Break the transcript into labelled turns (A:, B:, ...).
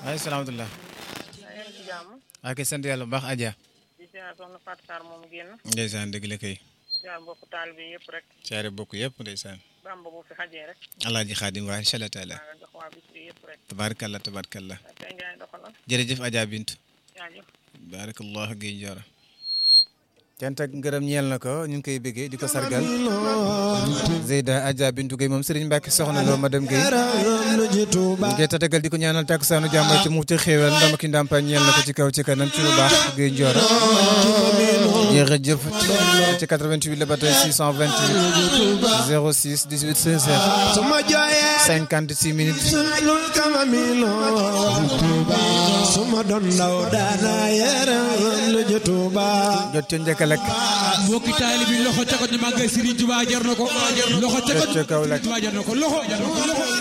A: waaye salaamatulah.
B: maa ngi ci jàmm.
A: ak sant yàlla bu baax Adja.
B: di ziar soxna Fatou Sarr moom génn.
A: ndeysaan dëgg la kay.
B: ziar mbokk taal bi yëpp rek.
A: caare bokk yëpp ndeysaan.
B: bamba bu fi xajee rek.
A: alaaji xaadim waa incha allah taala.
B: maa ngi jox waa bis bi yëpp rek.
A: tabaarkalla tabaarkalla.
B: tey Ndiaye doxalal.
A: jërëjëf Adja Bintu.
B: jaajëf.
A: baarakallah Guèye Ndiora. cant ak ngërëm ñeel na ko ñu ngi koy bëggee di ko sargal. Zeyda Adja Bintu Guèye moom Serigne Mbacke soxna loo madame Guèye. ñu ngi koy tatagal di ko ñaanal takkusaanu jàmm ci mu ci xéewal ndam ki ndàmpaay ñeel na ko ci kaw ci kanam ci lu baax Guèye Ndiora. jërëjëf ci 88 la ba tey 628 06 18 16 heures. 56 minutes.
C: suma doon ndaw daana yaram lu jotuba
A: jot ca njëkk a lekk.
D: mbokki taali bi loxo ca ko ñu màggal Serigne Touba jar na ko loxo ca ko
A: jot ca kaw lekk.
D: Touba jar na ko loxo